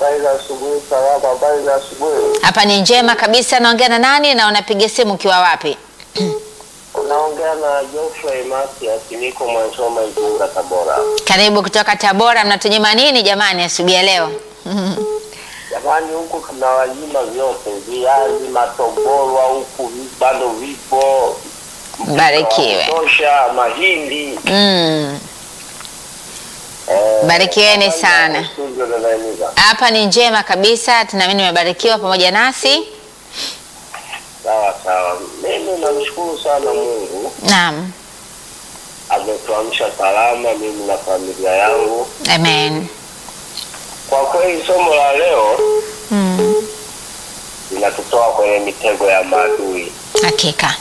habari za asubuhi. Salama, habari za asubuhi. Hapa ni njema kabisa. Naongea na nani na unapiga simu ukiwa wapi? Unaongea na Geoffrey Matias, niko Mwanzoma, Igunga, Tabora. Karibu kutoka Tabora. Mnatunyima nini jamani asubuhi ya leo? Jamani, huku tunawanyima vyote, viazi, matoborwa huku vi- bado vipo, Mbarikiwe. tosha, mahindi. Mm. Eh, Barikiweni habari sana. za studio, dada Eniza? Hapa ni njema kabisa. Tunaamini umebarikiwa pamoja nasi. Sawa sawa, mimi namshukuru sana Mungu Naam. ametuamsha salama, mimi na familia yangu. Amen. Kwa kweli somo la leo Mm. linatutoa kwenye mitego ya maadui. Hakika.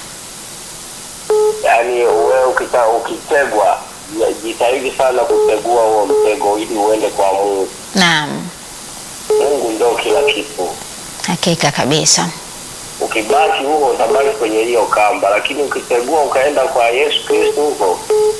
Yaani wewe ukita, ukitegwa ya- jitahidi sana kutegua huo mtego ili uende kwa Mungu. Naam. Mungu ndio kila kitu. Hakika kabisa. Ukibaki huko utabaki kwenye hiyo kamba, lakini ukitegua ukaenda kwa Yesu Kristo huko,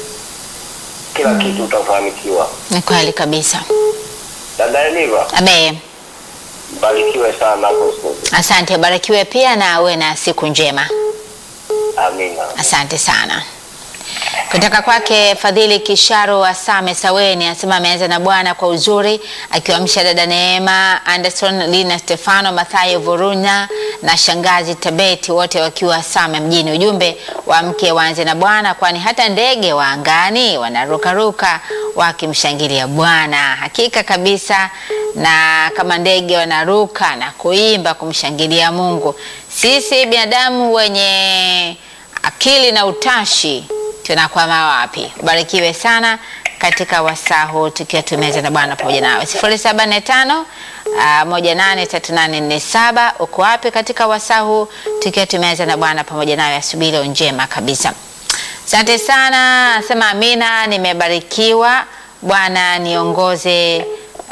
kila kitu utafanikiwa. Ni kweli kabisa. Dada Eniva, Amen. mbarikiwe sana hapo studio. Asante, barikiwe pia na uwe na siku njema. Amina. Asante sana. Kutoka kwake Fadhili Kisharo wa Same Saweni anasema ameanza na Bwana kwa uzuri, akiwamsha dada Neema Anderson, Lina Stefano, Mathayo Vurunya na shangazi Tabeti, wote wakiwa Same mjini. Ujumbe wa mke waanze na Bwana, kwani hata ndege wa angani wanarukaruka wakimshangilia Bwana. Hakika kabisa, na kama ndege wanaruka na kuimba kumshangilia Mungu, sisi binadamu wenye akili na utashi tunakwama wapi? Ubarikiwe sana katika wasaa huu tukiwa tumeza na Bwana pamoja nawe. sifuri saba nne tano moja nane tatu nane nne saba. Uko wapi katika wasaa huu tukiwa tumeza na Bwana pamoja nawe? Asubuhi leo njema kabisa. Asante sana, nasema amina, nimebarikiwa. Bwana niongoze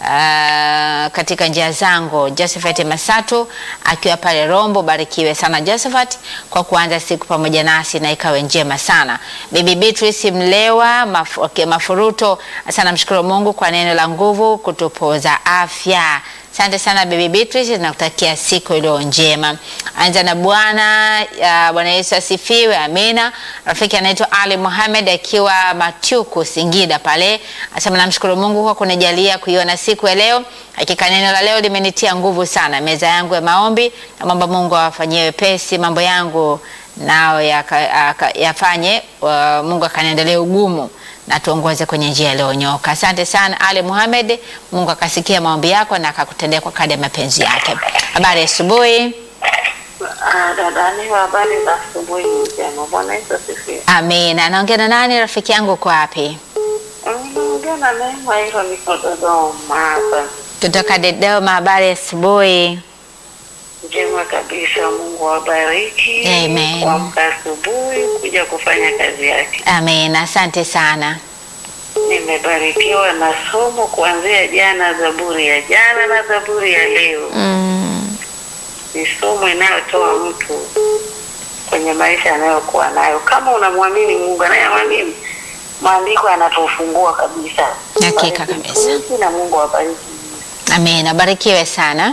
uh, katika njia zangu. Josephat Masatu akiwa pale Rombo, barikiwe sana Josephat kwa kuanza siku pamoja nasi na ikawe njema sana. Bibi Beatrice Mlewa maf okay, Mafuruto, sana mshukuru Mungu kwa neno la nguvu kutupoza afya. Asante sana Bibi Beatrice, nakutakia siku iliyo njema. Anza na Bwana. Uh, Bwana Yesu asifiwe, amina. Rafiki anaitwa Ali Mohamed akiwa Matyuku Singida pale, asema namshukuru Mungu kwa kunijalia kuiona siku ya leo. Hakika neno la leo limenitia nguvu sana, meza yangu ya maombi, na mambo Mungu awafanyie wepesi mambo yangu nao yaka- aka- yafanye uh, Mungu akaniendelea ugumu na tuongoze kwenye njia iliyonyoka. Asante sana Ali Muhamed, Mungu akasikia maombi yako na akakutendea kwa kadri ya mapenzi yake. Habari ya asubuhi. Ah, dada ni habari za asubuhi njema. Bwana Yesu asifiwe. Amina. Naongea na nani? Rafiki yangu uko wapi? Naongea na Neema, hilo niko Dodoma hapa. Kutoka Dodoma. Habari ya asubuhi. Njema kabisa, Mungu awabariki. Amen. Kuamka asubuhi kuja kufanya kazi yake. Amina. Asante sana. Nimebarikiwa na somo kuanzia jana, Zaburi ya jana na Zaburi ya leo. Mm, Ni somo inayotoa mtu kwenye maisha anayokuwa nayo. Kama unamwamini Mungu anayeamini, maandiko yanatufungua kabisa. Hakika Bariki kabisa. mtumishi na Mungu awabariki. amina. Barikiwe sana.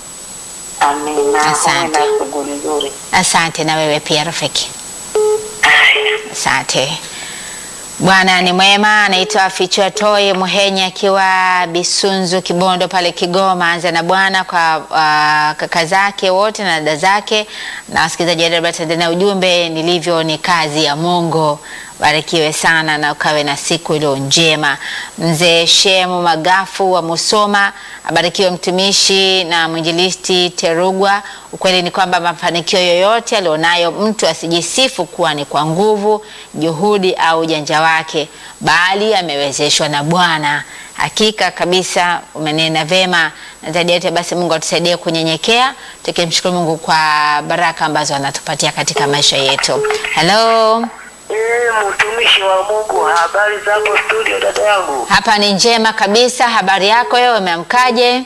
Amina. Asante. Uwe na shughuli nzuri. Asante na wewe pia rafiki. Haya. Asante. Bwana ni mwema. Anaitwa Fichua Toi Muhenya akiwa Bisunzu Kibondo pale Kigoma. Anza na Bwana kwa uh, kaka zake wote na dada zake na wasikilizaji wa Radio Tanzania. Ujumbe nilivyo ni kazi ya Mungu. Barikiwe sana na ukawe na siku iliyo njema. Mzee Shemu Magafu wa Musoma, abarikiwe mtumishi na mwinjilisti Terugwa. Ukweli ni kwamba mafanikio yoyote alionayo mtu asijisifu kuwa ni kwa nguvu, juhudi au ujanja wake, bali amewezeshwa na Bwana. Hakika kabisa umenena vema, na zaidi ya yote basi Mungu atusaidie kunyenyekea, tukimshukuru Mungu kwa baraka ambazo anatupatia katika maisha yetu. Hello. Eh, mtumishi wa Mungu, habari zako studio dada yangu? Hapa ni njema kabisa. Habari yako wewe, umeamkaje?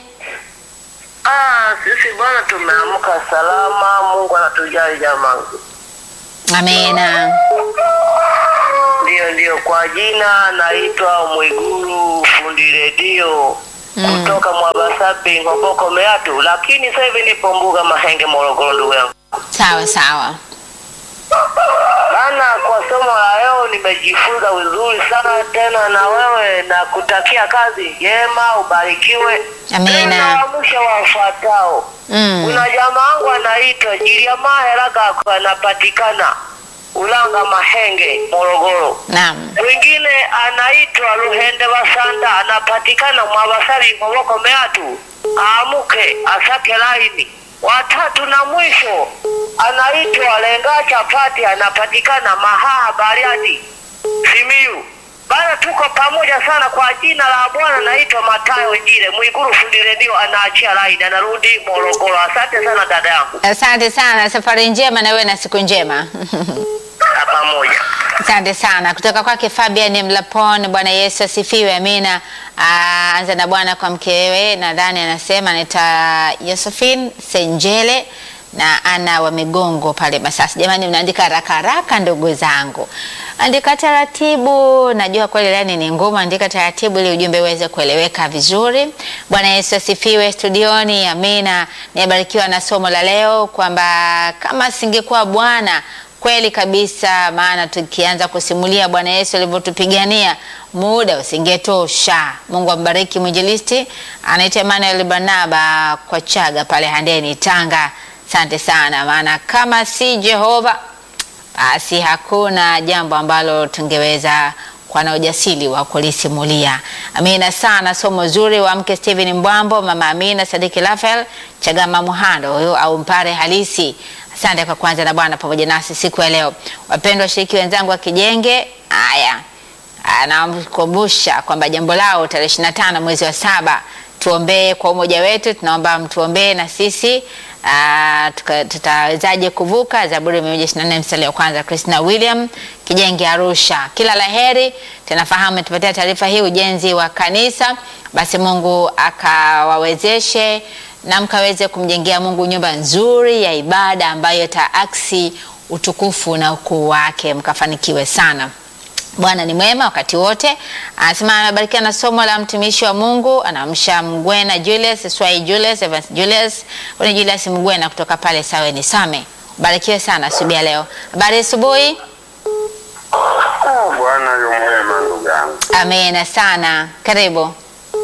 Ah, sisi bwana tumeamka salama, Mungu anatujali jamani. Amina. Ndio, ndio, kwa jina naitwa Mwiguru fundi redio Mm. kutoka Mwabasa wapi Ngoboko Meatu, lakini sasa hivi nipo Mbuga Mahenge Morogoro, ndugu yangu. Sawa sawa. Bana, kwa somo la leo nimejifunza vizuri sana tena, na wewe na kutakia kazi njema, ubarikiwe. Amina. Naamsha wafuatao. Mm. Kuna jamaa wangu anaitwa Jiliamaa Heraga, anapatikana Ulanga Mahenge Morogoro. Naam. Mwingine anaitwa Luhende Basanda, anapatikana Mwabasari Ngoboko Meatu. Aamuke asake laini. Watatu na mwisho anaitwa Lenga Chapati, anapatikana Mahaha Bariadi Simiyu. Bana, tuko pamoja sana kwa jina la Bwana. Naitwa Matayo Njile Mwiguru, fundi redio, anaachia laini, anarudi Morogoro. Asante sana dada yangu, Asante sana, safari njema na wewe na siku njema. na pamoja. Asante sana kutoka kwake Fabian Mlapon. Bwana Yesu asifiwe, amina. Ah, Anza na Bwana kwa mkewe, nadhani anasema anaita Josephine Senjele na ana wa Migongo pale Masasi. Jamani, mnaandika haraka haraka ndugu zangu, andika taratibu. Najua kweli lani ni ngumu, andika taratibu ili ujumbe uweze kueleweka vizuri. Bwana Yesu asifiwe studioni, amina. Nimebarikiwa na somo la leo kwamba kama singekuwa Bwana Kweli kabisa, maana tukianza kusimulia Bwana Yesu alivyotupigania muda usingetosha. Mungu ambariki mwinjilisti anaitwa Emmanuel Barnaba kwa Chaga pale Handeni, Tanga. Asante sana, maana kama si Jehova basi hakuna jambo ambalo tungeweza kuwa na ujasiri wa kulisimulia. Amina sana, somo zuri wa mke Steven Mbwambo, mama Amina Sadiki Rafael Chagama Muhando huyo au mpare halisi. Asante kwa kwanza na Bwana pamoja nasi siku ya leo. Wapendwa washiriki wenzangu wa Kijenge, haya anamkumbusha kwamba jambo lao tarehe 25 mwezi wa saba tuombee kwa umoja wetu, tunaomba mtuombee na sisi ah, tuka- tutawezaje kuvuka. Zaburi 124 mstari wa kwanza. Christina William Kijenge Arusha, kila laheri. Tunafahamu tupatia taarifa hii ujenzi wa kanisa, basi Mungu akawawezeshe na mkaweze kumjengea Mungu nyumba nzuri ya ibada ambayo itaaksi utukufu na ukuu wake, mkafanikiwe sana. Bwana ni mwema wakati wote. Anasema amebarikiwa na somo la mtumishi wa Mungu, anamsha Mgwena Julius, Swai Julius, Evans Julius, huyu ni Julius Mgwena kutoka pale Saweni Same. Barikiwe sana asubuhi ya leo. Habari ya asubuhi. Ah, Bwana yu mwema ndugu yangu. Amina sana. Karibu.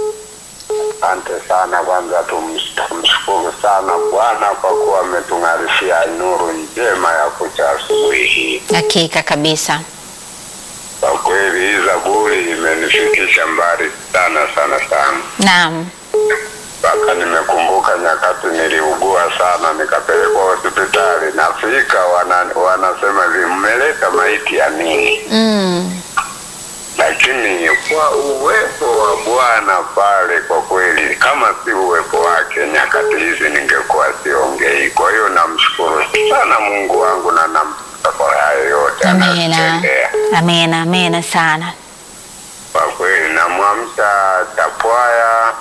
Asante sana kwanza, tums- tumshukuru sana Bwana kwa kuwa ametung'arishia nuru njema ya kucha asubuhi hii. Hakika kabisa. Kwa kweli hii Zaburi imenifikisha mbali sana sana sana, Naam. mpaka nimekumbuka nyakati niliugua sana, nikapelekwa hospitali. Nafika wana, wanasema hivi, mmeleta maiti ya nini? Mm. lakini kwa uwepo wa Bwana pale, kwa kweli, kama si uwepo wake nyakati hizi ningekuwa siongei. Kwa hiyo namshukuru sana Mungu wangu na namtukuza kwa haya yote Amina. anayotendea. Amina. Amina sana. Kwa kweli, namwamsha Tapwaya,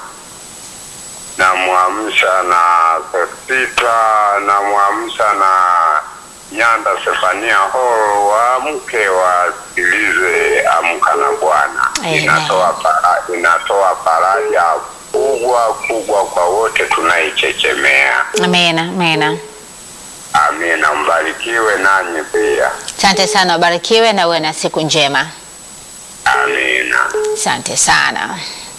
namwamsha na Sesita, namwamsha na Nyanda Sefania Horo, waamke wasikilize Amka na Bwana. Amen. Inatoa para, inatoa faraja kubwa kubwa kwa wote tunaichechemea. Amina. Amina. Amina, mbarikiwe nanyi pia. Asante sana, ubarikiwe na uwe na siku njema. Amina. Asante sana.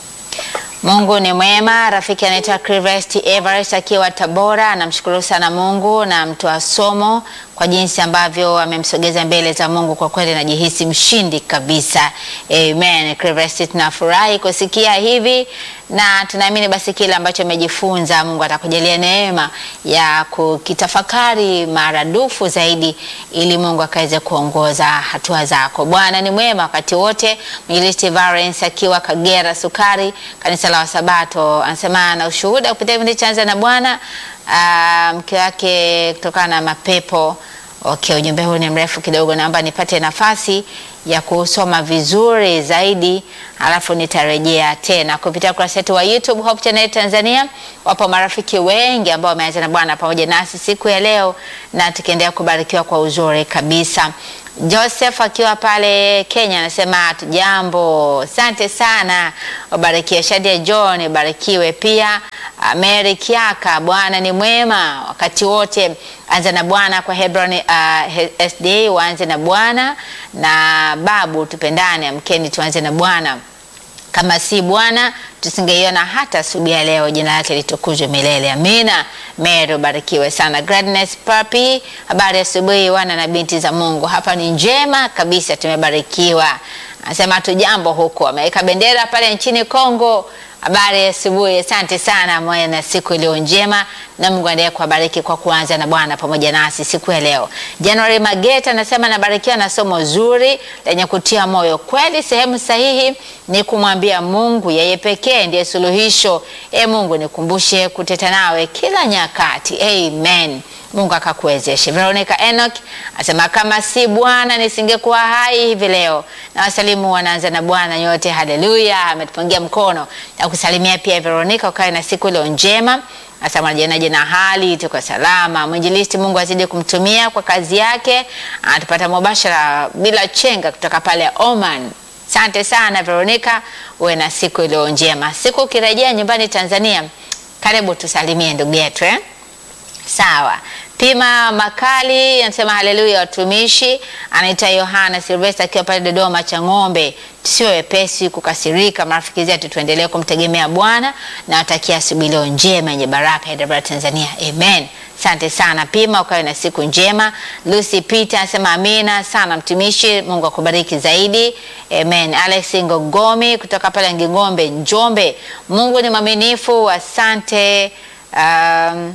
Mungu ni mwema. Rafiki anaitwa Crivest Everest akiwa Tabora, anamshukuru sana Mungu na mtoa somo kwa jinsi ambavyo amemsogeza mbele za Mungu. Kwa kweli najihisi mshindi kabisa. Amen. Crivest, tunafurahi kusikia hivi na tunaamini basi kile ambacho amejifunza Mungu atakujalia neema ya kukitafakari maradufu zaidi, ili Mungu akaweze kuongoza hatua zako. Bwana ni mwema wakati wote. Mwinjilisti Valens akiwa Kagera Sukari, kanisa la Wasabato, anasema na ushuhuda kupitia kipindi cha Anza na Bwana, ah, mke wake kutokana na mapepo Okay, ujumbe huu ni mrefu kidogo, naomba nipate nafasi ya kusoma vizuri zaidi, alafu nitarejea tena kupitia ukurasa wetu wa YouTube Hope Channel Tanzania. Wapo marafiki wengi ambao wameanza na Bwana pamoja nasi siku ya leo, na tukiendelea kubarikiwa kwa uzuri kabisa. Joseph akiwa pale Kenya anasema tujambo, asante sana, ubarikiwe. Shadia John ubarikiwe pia. uh, Mary Kiaka, Bwana ni mwema wakati wote. Anza na Bwana kwa Hebron uh, SDA, waanze na Bwana na babu, tupendane, amkeni tuanze na Bwana kama si Bwana tusingeiona hata asubuhi ya leo. Jina lake litukuzwe milele, amina. Mary, ubarikiwe sana. Gladness Papi, habari ya asubuhi wana na binti za Mungu, hapa ni njema kabisa, tumebarikiwa. Anasema tu jambo huko, ameweka bendera pale nchini Kongo. Habari ya asubuhi, asante sana moya na siku iliyo njema, na Mungu aendelee kuwabariki kwa kuanza na Bwana pamoja nasi siku ya leo. January Mageta anasema nabarikiwa na somo zuri lenye kutia moyo. Kweli sehemu sahihi ni kumwambia Mungu, yeye pekee ndiye suluhisho. E Mungu, nikumbushe kuteta nawe kila nyakati. Amen. Mungu akakuwezeshe. Veronica Enoch asema kama si Bwana nisingekuwa hai hivi leo. Na wasalimu wanaanza na Bwana nyote, haleluya. Ametupungia mkono na kusalimia pia Veronica, ukawe na siku iliyo njema. Asema janaje na hali tuko salama. Mwinjilisti, Mungu azidi kumtumia kwa kazi yake, anatupata mubashara bila chenga kutoka pale Oman. Asante sana Veronica, uwe na siku iliyo njema. Siku ukirejea nyumbani Tanzania, karibu tusalimie ndugu yetu eh? Sawa. Pima Makali anasema haleluya, watumishi. Anaita Yohana Silvesta akiwa pale Dodoma cha ng'ombe. Tusiwe wepesi kukasirika, marafiki zetu, tuendelee kumtegemea Bwana na watakia asubuhi leo njema yenye baraka Hyderabad Tanzania, amen. Asante sana Pima, ukawe na siku njema. Lucy Peter anasema amina sana mtumishi, Mungu akubariki zaidi, amen. Alex Ngogomi kutoka pale Nging'ombe, Njombe, Mungu ni mwaminifu, asante um,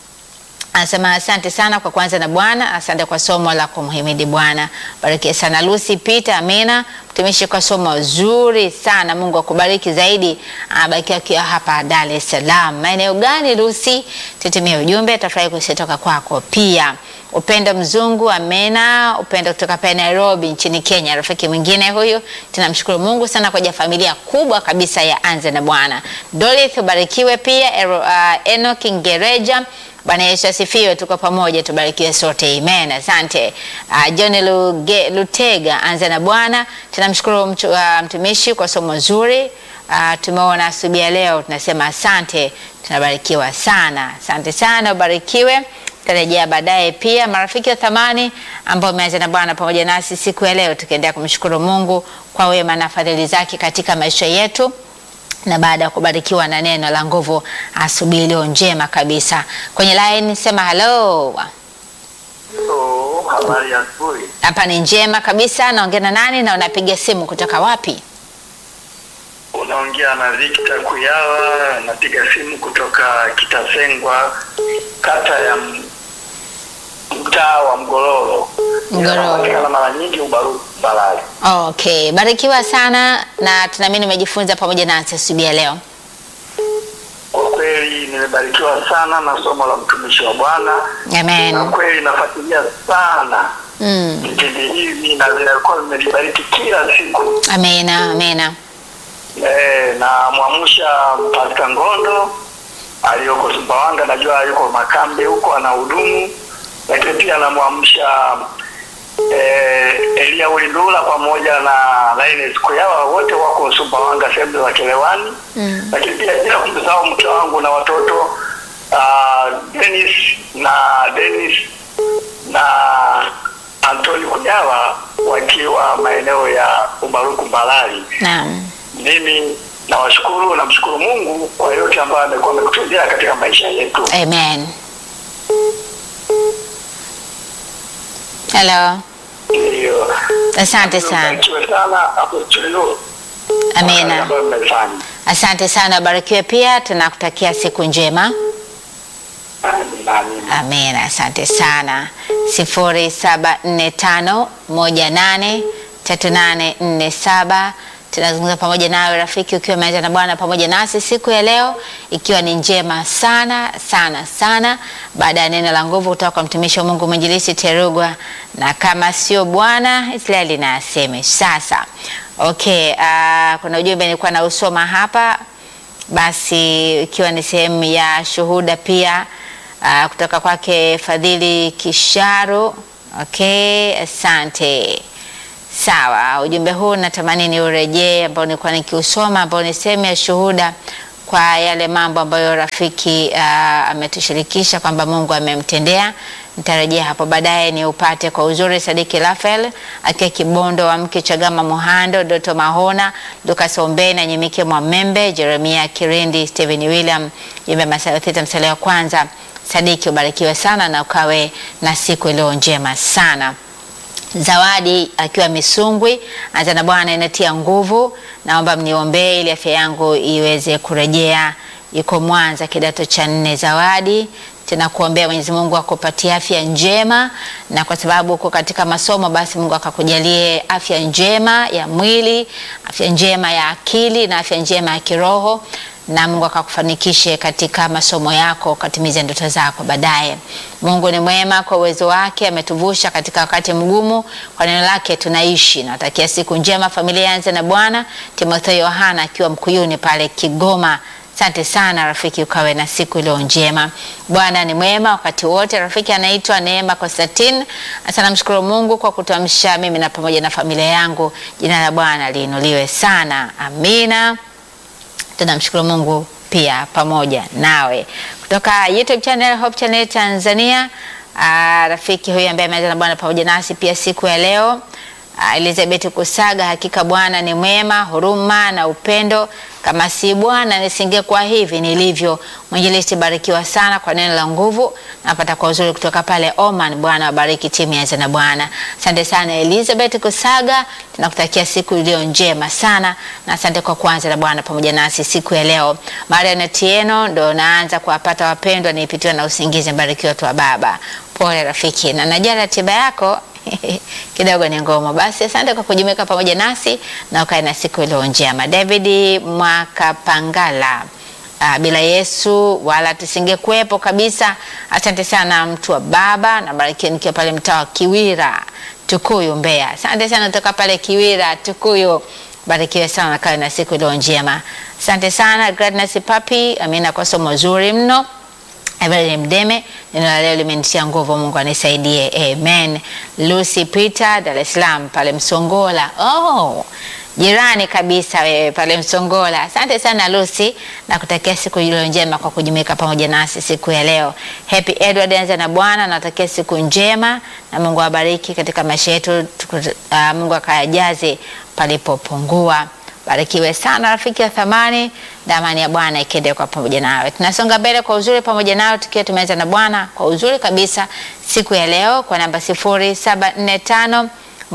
Anasema asante sana kwa kuanza na Bwana, asante kwa somo la kumhimidi Bwana. Barikiwe sana Lucy Peter, amina mtumishi, kwa somo zuri sana. Mungu akubariki zaidi. Abarikiwa akiwa hapa Dar es Salaam. Maeneo gani Lucy? Tutumie ujumbe, tafurahi kutoka kwako pia. Upendo Mzungu, amena. Upendo kutoka pale Nairobi nchini Kenya, rafiki mwingine huyu. Tunamshukuru Mungu sana kwa ajili ya familia kubwa kabisa ya Anza na Bwana. Dorothy, ubarikiwe pia. Ero, uh, Enoch Ngereja Bwana Yesu asifiwe, tuko pamoja, tubarikiwe sote, amen. Asante uh, John Luge, Lutega, anza na Bwana. Tunamshukuru mtu, uh, mtumishi kwa somo zuri uh, tumeona asubuhi ya leo, tunasema asante, tunabarikiwa sana, asante sana, ubarikiwe. Tarejea baadaye pia marafiki wa thamani ambao umeanza na Bwana pamoja nasi siku ya leo, tukiendelea kumshukuru Mungu kwa wema na fadhili zake katika maisha yetu na baada ya kubarikiwa na neno la nguvu asubuhi leo njema kabisa. Kwenye line sema hello. Hello, habari ya asubuhi. Hapa ni njema kabisa. Naongea na nani na unapiga simu kutoka wapi? Unaongea na Victor Kuyawa, napiga simu kutoka Kitasengwa, kata ya M- mtaa wa Mgororo. Mgororo. Inapatikana mara nyingi Ubaru Balali. Okay, barikiwa sana na tunaamini umejifunza pamoja nasi asubuhi ya leo. Kwa kweli nimebarikiwa sana na somo la mtumishi wa Bwana, na Amen. kweli nafuatilia sana Mm. vipindi hivi na vinakuwa vimenibariki kila siku. Amena, amena. Eh, na mwamsha Pasta Ngondo aliyoko Sumbawanga, najua yuko Makambe huko anahudumu, lakini pia namwamsha eh, Elia Ulindula pamoja na Linus Kuyawa, wote wako Sumbawanga sehemu za Kelewani Mm. lakini pia bila kumsahau mke wangu na watoto uh, Dennis na Dennis na Antoni Kujawa wakiwa maeneo ya Ubaruku Mbalali. Naam. Mimi nawashukuru, namshukuru Mungu kwa yote ambayo amekuwa amekutendea katika maisha yetu. Amen. Hello. Ndiyo. Asante sana. Mbarikiwe sana hapo studio. Amina. Ambayo mmefanya. Asante sana, barikiwe pia. Tunakutakia siku njema. Amina, amina. Amina, asante sana. sifuri saba nne tano moja nane tatu nane nne saba. Tunazungumza pamoja nawe rafiki, ukiwa umeanza na Bwana pamoja nasi siku ya leo, ikiwa ni njema sana sana sana, baada ya neno la nguvu kutoka kwa mtumishi wa Mungu mwinjilisi Terugwa, na kama sio Bwana Israeli na aseme sasa. Okay, uh, kuna ujumbe nilikuwa nausoma hapa basi ikiwa ni sehemu ya shuhuda pia uh, kutoka kwake Fadhili Kisharo. Okay, asante. Sawa, ujumbe huu natamani ni urejee, ambao nilikuwa nikiusoma, ambao ni sehemu ya shuhuda kwa yale mambo ambayo rafiki uh, ametushirikisha kwamba Mungu amemtendea. Nitarejea hapo baadaye ni upate kwa uzuri. Sadiki Rafael akiwa Kibondo, wa mke Chagama Muhando, Doto Mahona, Lucas Ombe na Nyimike Mwamembe, Jeremia Kirindi, Steven William, Jimbe Masayo Theta, msale wa kwanza. Sadiki, ubarikiwe sana na ukawe na siku iliyo njema sana. Zawadi akiwa Misungwi anza na Bwana inatia nguvu, naomba mniombee ili afya yangu iweze kurejea. Yuko Mwanza kidato cha nne. Zawadi tena kuombea Mwenyezi Mungu akupatie afya njema, na kwa sababu uko katika masomo, basi Mungu akakujalie afya njema ya mwili, afya njema ya akili na afya njema ya kiroho na Mungu akakufanikishe katika masomo yako, ukatimize ndoto zako baadaye. Mungu ni mwema, kwa uwezo wake ametuvusha katika wakati mgumu, kwa neno lake tunaishi. Natakia siku njema familia yanze na Bwana. Timotheo Yohana akiwa Mkuyuni pale Kigoma. Asante sana rafiki, ukawe na siku iliyo njema. Bwana ni mwema wakati wote. Rafiki anaitwa Neema Konstantin, asante, namshukuru Mungu kwa kutuamsha mimi na pamoja na familia yangu. Jina la Bwana liinuliwe sana, amina. Tunamshukuru Mungu pia pamoja nawe kutoka YouTube channel Hope Channel Tanzania. Aa, rafiki huyu ambaye ameanza na Bwana pamoja nasi pia siku ya leo. Aa, Elizabeth Kusaga, hakika Bwana ni mwema, huruma na upendo. Kama si Bwana nisingekuwa hivi nilivyo. Mwinjilisti, barikiwa sana kwa neno la nguvu, napata kwa uzuri kutoka pale Oman. Bwana wabariki timu ya na Bwana. Asante sana Elizabeth Kusaga, tunakutakia siku iliyo njema sana na asante kwa kuanza na Bwana pamoja nasi siku ya leo. Marian Tieno ndo naanza kuwapata wapendwa, nipitiwa na usingizi. Mbarikiwa tu wa baba. Pole rafiki, na najua ratiba yako kidogo ni ngumu. Basi asante kwa kujumuika pamoja nasi na ukae na siku iliyo njema. David Mwakapangala, uh, bila Yesu wala tusingekuwepo kabisa. Asante sana mtu wa baba, na barikiwa nikiwa pale mtaa wa Kiwira Tukuyu, Mbeya. Asante sana kutoka pale Kiwira Tukuyu, barikiwe sana na kawe na siku iliyo njema. Asante sana Gladness Papi, amina kwa somo zuri mno. Evelyn Mdeme, neno la leo limenitia nguvu, Mungu anisaidie, amen. Lucy Peter, Dar es Salaam pale Msongola. Oh, jirani kabisa wewe pale Msongola. Asante sana Lucy, na kutakia siku iliyo njema kwa kujumuika pamoja nasi siku ya leo. Happy Edward, anza na Bwana, natakia siku njema na Mungu awabariki katika maisha yetu. Uh, Mungu akayajaze palipopungua. Barikiwe sana rafiki wa thamani, na amani ya Bwana ikende kwa pamoja nawe. Tunasonga mbele kwa uzuri pamoja nawe tukiwa tumeanza na Bwana kwa uzuri kabisa siku ya leo kwa namba 0745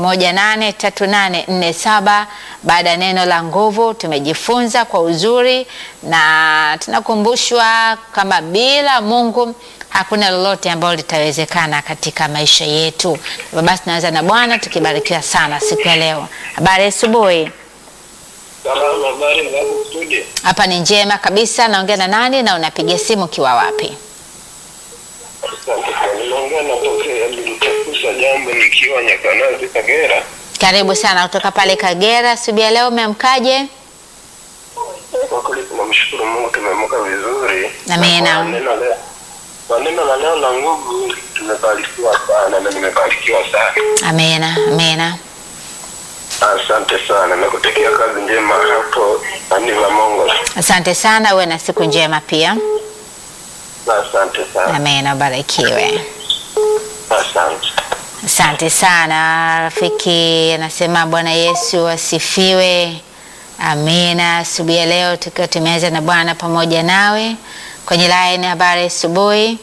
183847. Baada ya neno la nguvu tumejifunza kwa uzuri na tunakumbushwa kama bila Mungu hakuna lolote ambalo litawezekana katika maisha yetu. Basi tunaanza na Bwana tukibarikiwa sana siku ya leo. Habari asubuhi. Salama, habari za hapo studio? Hapa ni njema kabisa. Naongea na nani na unapiga simu ukiwa wapi? Asante sana. Ninaongea na Tokea Bilitakusa jambo nikiwa Nyakanazi Kagera. Karibu sana kutoka pale Kagera. Asubuhi ya leo umeamkaje? Kwa kweli tunamshukuru Mungu tumeamka vizuri. Amina. Na kwa neno la- Kwa neno la leo la nguvu tumebarikiwa sana na nimebarikiwa sana. Amina, amina. Asante sana. Nakutakia kazi njema hapo Aniva Mongo. Asante sana, uwe na siku njema pia. Asante sana. Amina, ubarikiwe. Asante. Asante sana rafiki, anasema Bwana Yesu asifiwe. Amina. Asubuhi ya leo tukiwa tumeanza na Bwana pamoja nawe kwenye line. Habari asubuhi.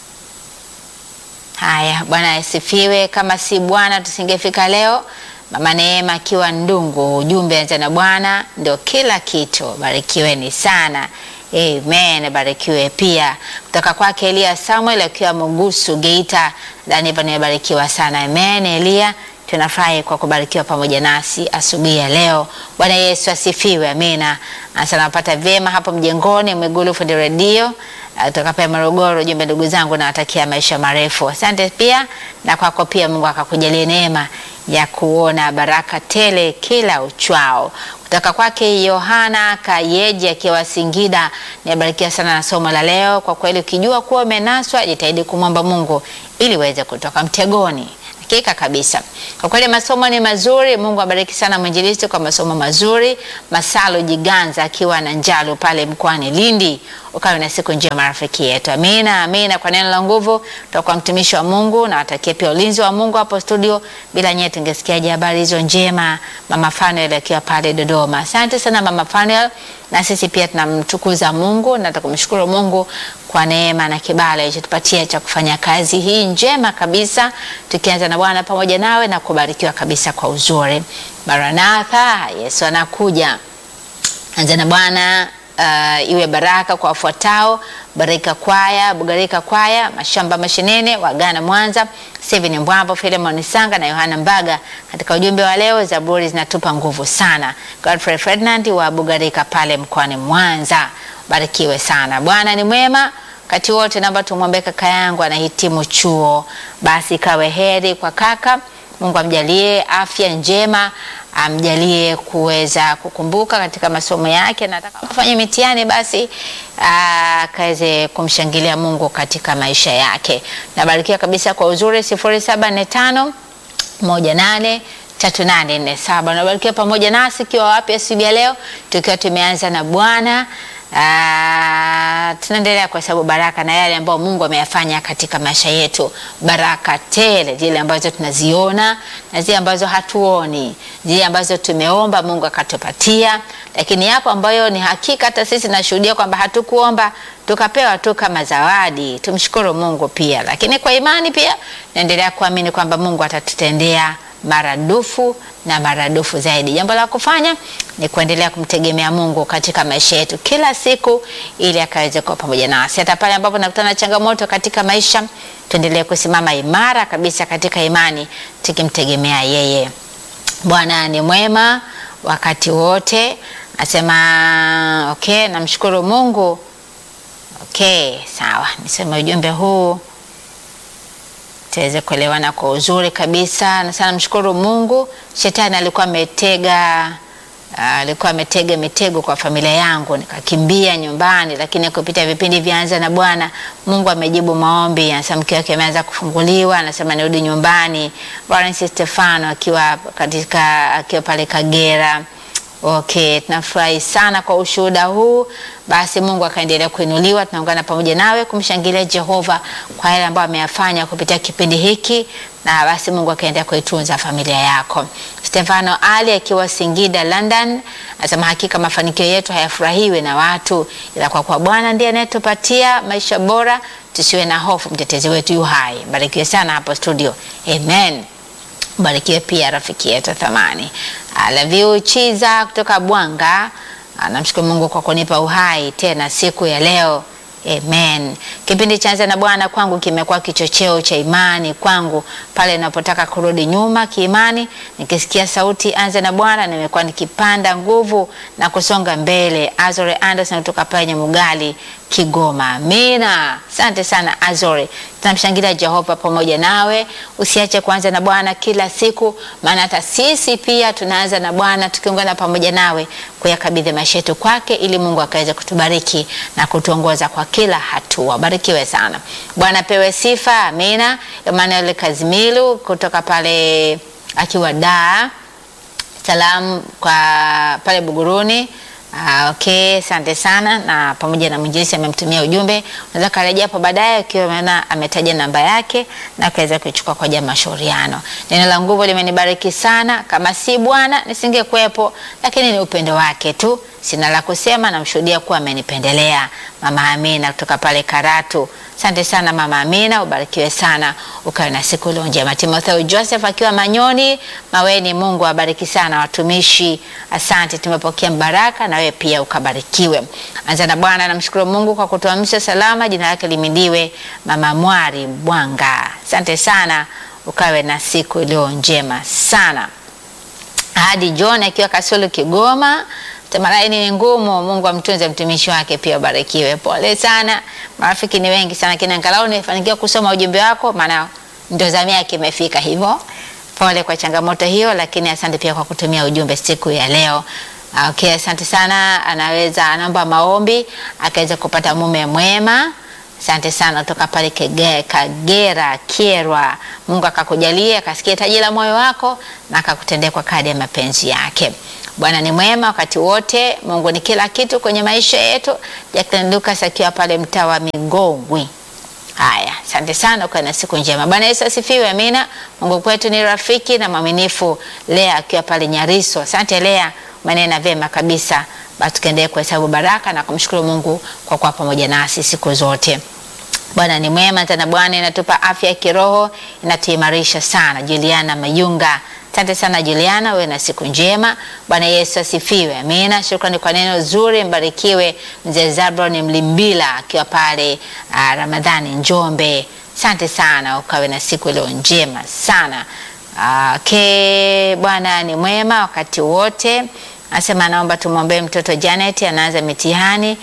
Haya, Bwana asifiwe. Kama si Bwana tusingefika leo. Mama Neema akiwa Ndungu, ujumbe anza na Bwana ndio kila kitu. Barikiweni sana. Amen, barikiwe pia kutoka kwake Elia Samuel akiwa Mugusu Geita. Daniva, nimebarikiwa sana. Amen, Elia, tunafurahi kwa kubarikiwa pamoja nasi asubuhi ya leo. Bwana Yesu asifiwe. Amina. Asa napata vyema hapo mjengoni Mwigulu Fundi Radio kutoka pale Morogoro. Jumbe ndugu zangu, nawatakia maisha marefu. Asante pia na kwako pia, Mungu akakujalie neema ya kuona baraka tele kila uchwao. Kutoka kwake Yohana Kayeji akiwa Singida, nibarikiwa sana na somo la leo. Kwa kweli, ukijua kuwa umenaswa, jitahidi kumwomba Mungu ili uweze kutoka mtegoni hakika kabisa. Kwa kweli masomo ni mazuri. Mungu abariki sana mwinjilisti kwa masomo mazuri. Masalo Jiganza akiwa na Njalo pale mkoani Lindi, ukawe na siku njema rafiki yetu. Amina, amina. Kwa neno la nguvu tutakuwa mtumishi wa Mungu na watakie pia ulinzi wa Mungu hapo studio. Bila nyie tungesikiaje habari hizo njema? Mama Fanuel akiwa pale Dodoma. Asante sana Mama Fanuel, na sisi pia tunamtukuza Mungu na tukumshukuru Mungu kwa neema na kibali alichotupatia cha kufanya kazi hii njema kabisa, tukianza na Bwana pamoja nawe na kubarikiwa kabisa kwa uzuri. Maranatha, Yesu anakuja. Anza na Bwana uh, iwe baraka kwa wafuatao: Barika Kwaya, Bugarika Kwaya, Mashamba Mashinene, Wagana Mwanza, Steven Mbwambo, Filemon Sanga na Yohana Mbaga. Katika ujumbe wa leo, zaburi zinatupa nguvu sana. Godfrey Ferdinand wa Bugarika pale mkoani Mwanza, barikiwe sana. Bwana ni mwema wakati wote. Naomba tumwombee kaka yangu anahitimu chuo, basi kawe heri kwa kaka. Mungu amjalie afya njema, amjalie kuweza kukumbuka katika masomo yake, na atakapofanya mitihani basi akaweze kumshangilia Mungu katika maisha yake. Nabarikiwa kabisa kwa uzuri. sifuri saba nne tano moja nane tatu nane nne saba. Nabarikiwa pamoja nasi ikiwa wapi asubuhi ya leo, tukiwa tumeanza na Bwana. Ah, tunaendelea kwa sababu baraka na yale ambayo Mungu ameyafanya katika maisha yetu, baraka tele, zile ambazo tunaziona na zile ambazo hatuoni, zile ambazo tumeomba Mungu akatupatia, lakini yapo ambayo ni hakika hata sisi nashuhudia kwamba hatukuomba tukapewa tu kama zawadi. Tumshukuru Mungu pia, lakini kwa imani pia naendelea kuamini kwamba Mungu atatutendea maradufu na maradufu zaidi. Jambo la kufanya ni kuendelea kumtegemea Mungu katika maisha yetu kila siku, ili akaweze kuwa pamoja nasi hata pale ambapo nakutana na changamoto katika maisha. Tuendelee kusimama imara kabisa katika imani, tukimtegemea yeye. Bwana ni mwema wakati wote, nasema okay. Namshukuru Mungu. Okay, sawa, niseme ujumbe huu tuweze kuelewana kwa uzuri kabisa. Na sana mshukuru Mungu. Shetani alikuwa ametega alikuwa ametega mitego kwa familia yangu, nikakimbia nyumbani, lakini kupitia vipindi vyanza na Bwana Mungu amejibu maombi. Anasema mke wake ameanza kufunguliwa, anasema nirudi nyumbani. Lawrence Stefano akiwa katika akiwa pale Kagera. Okay, tunafurahi sana kwa ushuhuda huu. Basi Mungu akaendelea kuinuliwa, tunaungana pamoja nawe kumshangilia Jehova kwa yale ambayo ameyafanya kupitia kipindi hiki, na basi Mungu akaendelea kuitunza familia yako. Stefano Ali akiwa Singida, London, anasema hakika mafanikio yetu hayafurahiwi na watu, ila kwa kuwa Bwana ndiye anayetupatia maisha bora, tusiwe na hofu, mtetezi wetu yu hai. Barikiwe sana hapo studio, amen. Barikiwe pia rafiki yetu thamani Alaviu Chiza kutoka Bwanga, namshukuru Mungu kwa kunipa uhai tena siku ya leo. Amen. Kipindi cha Anza na Bwana kwangu kimekuwa kichocheo cha imani kwangu pale ninapotaka kurudi nyuma kiimani, nikisikia sauti Anza na Bwana nimekuwa nikipanda nguvu na kusonga mbele. Azore Anderson kutoka pale Nyamugali, Kigoma. Amina. Asante sana Azore. Tunamshangilia Jehova pamoja nawe. Usiache kuanza na Bwana kila siku, maana hata sisi pia tunaanza na Bwana tukiungana pamoja nawe kuyakabidhi maisha yetu kwake, ili Mungu akaweze kutubariki na kutuongoza kwa kila hatua. Barikiwe sana. Bwana pewe sifa. Amina. Emmanuel Kazimilu kutoka pale akiwa Dar. Salamu kwa pale Buguruni. Ah, okay, asante sana na pamoja na mwinjilisi amemtumia ujumbe. Unaweza karejea hapo baadaye ukiwa umeona ametaja namba yake na akaweza kuichukua kwa ajili ya mashauriano. Neno la nguvu limenibariki sana, kama si Bwana nisingekuwepo, lakini ni upendo wake tu. Sina la kusema, namshuhudia kuwa amenipendelea. Mama Amina kutoka pale Karatu. Asante sana Mama Amina, ubarikiwe sana, ukawe na siku iliyo njema. Timotheo Joseph akiwa Manyoni Maweni, Mungu awabariki sana watumishi. Asante, tumepokea mbaraka na wewe pia ukabarikiwe. Anza na Bwana, namshukuru Mungu kwa kutuamsha salama, jina lake limidiwe. Mama Mwari Bwanga, asante sana, ukawe na siku iliyo njema sana. Hadi John akiwa Kasulu Kigoma Tamaraini ni ngumu. Mungu amtunze mtumishi wake pia ubarikiwe. Pole sana, marafiki ni wengi sana, lakini angalau nimefanikiwa kusoma ujumbe wako, maana ndo zamu yake imefika. Hivyo pole kwa changamoto hiyo, lakini asante pia kwa kutumia ujumbe siku ya leo. Okay, asante sana. Anaweza anaomba maombi akaweza kupata mume mwema. Asante sana kutoka pale Kege- Kagera Kyerwa. Mungu akakujalia akasikia taji la moyo wako na akakutendea kwa kadi ya mapenzi yake. Bwana ni mwema wakati wote. Mungu ni kila kitu kwenye maisha yetu. Jacqueline Lucas akiwa pale mtaa wa Migongwi. Haya, asante sana, ukawe na siku njema. Bwana Yesu asifiwe, amina. Mungu kwetu ni rafiki na mwaminifu. Lea akiwa pale Nyariso, asante Lea, umenena vyema kabisa. Basi tukaendelee kuhesabu baraka na kumshukuru Mungu kwa kuwa pamoja nasi siku zote. Bwana ni mwema tena, Bwana inatupa afya ya kiroho, inatuimarisha sana. Juliana Mayunga, asante sana Juliana, wewe na siku njema. Bwana Yesu asifiwe, amina. Shukrani kwa neno zuri, mbarikiwe. Mzee Zabron Mlimbila akiwa pale uh, Ramadhani Njombe, asante sana, ukawe na siku iliyo njema sana. Uh, ke Bwana ni mwema wakati wote. Anasema naomba tumwombee mtoto Janet anaanza mitihani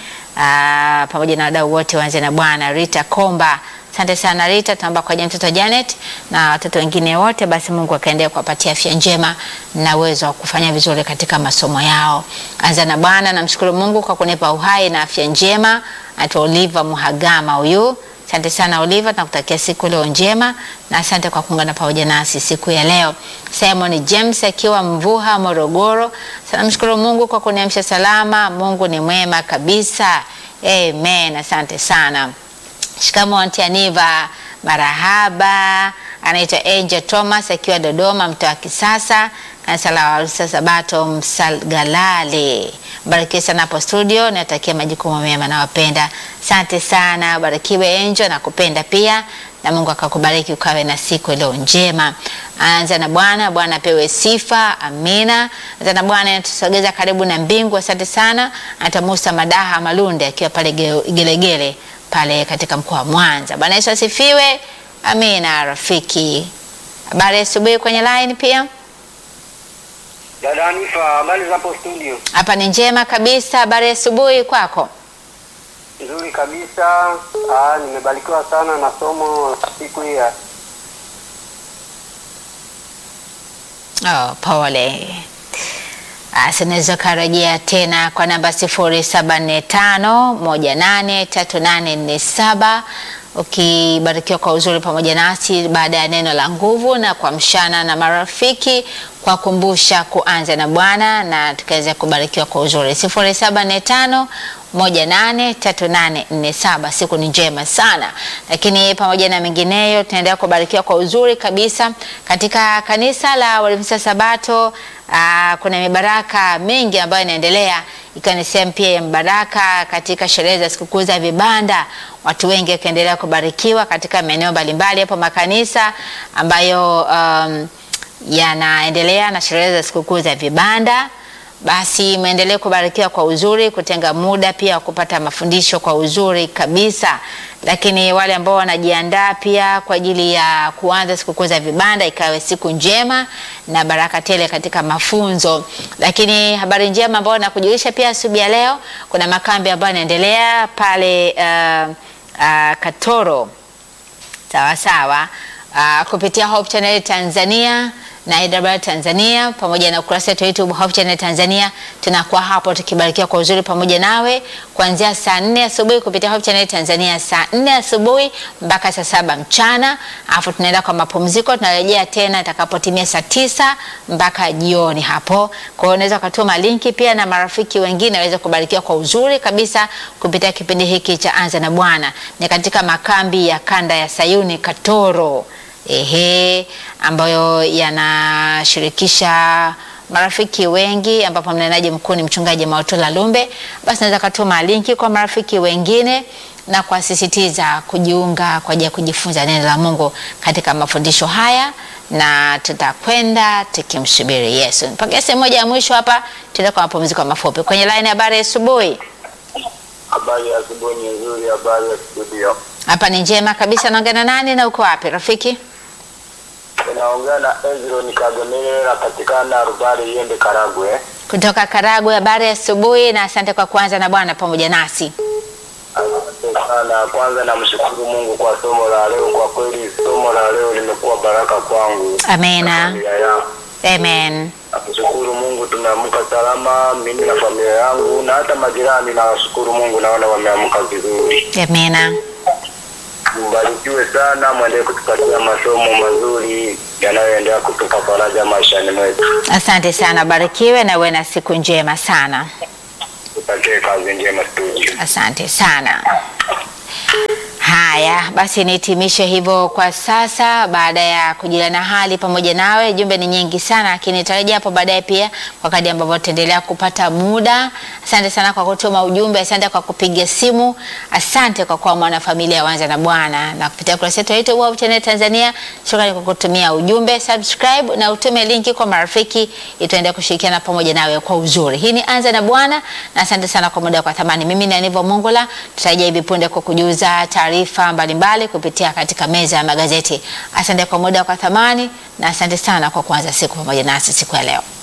aa, pamoja na wadau wote waanze na Bwana. Rita Komba, asante sana Rita, tunaomba kwa ajili ya mtoto Janet na watoto wengine wote, basi Mungu akaendelea kuwapatia afya njema na uwezo wa kufanya vizuri katika masomo yao. Anza na Bwana, namshukuru Mungu kwa kunipa uhai na afya njema. Anaitwa Oliva Muhagama huyu Asante sana Oliva, tunakutakia siku leo njema na asante kwa kuungana pamoja nasi siku ya leo. Simon James akiwa Mvuha, Morogoro, sana mshukuru Mungu kwa kuniamsha salama. Mungu ni mwema kabisa, amen. Asante sana. Shikamo Aunty Aniva, marahaba. Anaitwa Angel Thomas akiwa Dodoma, mtaa wa Kisasa, kanisa la Walusa Sabato Msalgalale. Barikiwe sana hapo studio, natakia majukumu mema, nawapenda. Asante sana, barikiwe Angel, nakupenda pia na Mungu akakubariki ukawe na siku iliyo njema. Anza na Bwana, Bwana apewe sifa, amina. Anza na Bwana anatusogeza karibu na mbingu, asante sana. Anaitwa Musa Madaha Malunde akiwa pale Ge- Gelegele pale katika mkoa wa Mwanza. Bwana Yesu asifiwe, amina. Rafiki, habari ya asubuhi kwenye line pia Dada Hanifa, habari za hapo studio? hapa ni njema kabisa. Habari ya asubuhi kwako? Nzuri kabisa. Ah, nimebarikiwa sana na somo la siku hii ya Oh, pole. Basi unaweza ukarejea tena kwa namba sifuri saba nne tano moja nane tatu nane nne saba ukibarikiwa kwa uzuri pamoja nasi baada ya neno la nguvu na kuamshana na marafiki kwa kumbusha kuanza na Bwana na tukaweza kubarikiwa kwa uzuri sifuri saba nne tano moja nane tatu nane nne saba. Siku ni njema sana, lakini pamoja na mengineyo tunaendelea kubarikiwa kwa uzuri kabisa katika kanisa la Waadventista Sabato. Aa, kuna mibaraka mingi ambayo inaendelea ikiwa ni sehemu pia ya mbaraka katika sherehe za sikukuu za vibanda, watu wengi wakiendelea kubarikiwa katika maeneo mbalimbali hapo makanisa ambayo um, yanaendelea na sherehe za sikukuu za vibanda basi mwendelee kubarikiwa kwa uzuri, kutenga muda pia wa kupata mafundisho kwa uzuri kabisa. Lakini wale ambao wanajiandaa pia kwa ajili ya kuanza sikukuu za vibanda, ikawe siku njema na baraka tele katika mafunzo. Lakini habari njema ambayo nakujulisha pia asubuhi ya leo, kuna makambi ambayo yanaendelea pale uh, uh, Katoro sawa sawa, uh, kupitia Hope Channel Tanzania na AWR Tanzania pamoja na ukurasa wetu wa YouTube Hope Channel Tanzania. Tunakuwa hapo tukibarikiwa kwa uzuri pamoja nawe kuanzia saa nne asubuhi kupitia Hope Channel Tanzania, saa nne asubuhi mpaka saa saba mchana, alafu tunaenda kwa mapumziko, tunarejea tena itakapotimia saa tisa mpaka jioni hapo. Kwa hiyo unaweza ukatuma linki pia na marafiki wengine waweze kubarikiwa kwa uzuri kabisa kupitia kipindi hiki cha Anza na Bwana. Ni katika makambi ya kanda ya Sayuni Katoro ehe, ambayo yanashirikisha marafiki wengi, ambapo mnenaji mkuu ni mchungaji Maotola Lumbe. Basi naweza katuma linki kwa marafiki wengine na kuwasisitiza kujiunga kwa ajili ya kujifunza neno la Mungu katika mafundisho haya, na tutakwenda tukimsubiri Yesu. Mpaka sehemu moja ya mwisho hapa, tuende kwa mapumziko mafupi kwenye line. Habari ya asubuhi. Habari ya asubuhi ni nzuri, habari ya studio. Hapa ni njema kabisa. Naongea na nani na uko wapi rafiki? Unaongea na Ezron Kagomele, napatikana Rubari Yembe, Karagwe. Kutoka Karagwe. Habari ya asubuhi na asante kwa kuanza na Bwana pamoja nasi. Asante sana. Kwanza namshukuru Mungu kwa somo la leo. Kwa kweli somo la leo limekuwa baraka kwangu na Amena. familia yangu. Amen. Nakushukuru Mungu, tumeamka salama, mimi na familia yangu na hata majirani. Nawashukuru Mungu, naona wameamka vizuri. Amena. mbarikiwe sana, mwendelee kutupatia masomo mazuri yanayoendelea kutupa faraja maishani mwetu. Asante sana, barikiwe na uwe na siku njema sana. Tutakie kazi njema studio. Asante sana. Haya basi, nihitimishe hivyo kwa sasa, baada ya kujulana hali pamoja nawe. Jumbe ni nyingi sana, lakini nitarejea hapo baadaye pia kwa kadri ambavyo tutaendelea kupata muda. Asante sana kwa kutuma ujumbe, asante kwa kupiga simu, asante kwa kuwa mwanafamilia Wanza na Bwana na kupitia kurasa yetu ya YouTube Hope Channel Tanzania. Shukrani kwa kutumia ujumbe, subscribe na utume linki kwa marafiki, itaendelea kushirikiana pamoja nawe kwa uzuri. Hii ni Anza na Bwana na asante sana kwa muda kwa thamani. Mimi ni Aniva Mongola, tutarejea hivi punde kwa kujuza taarifa mbalimbali kupitia katika meza ya magazeti. Asante kwa muda kwa thamani na asante sana kwa kuanza siku pamoja nasi siku ya leo.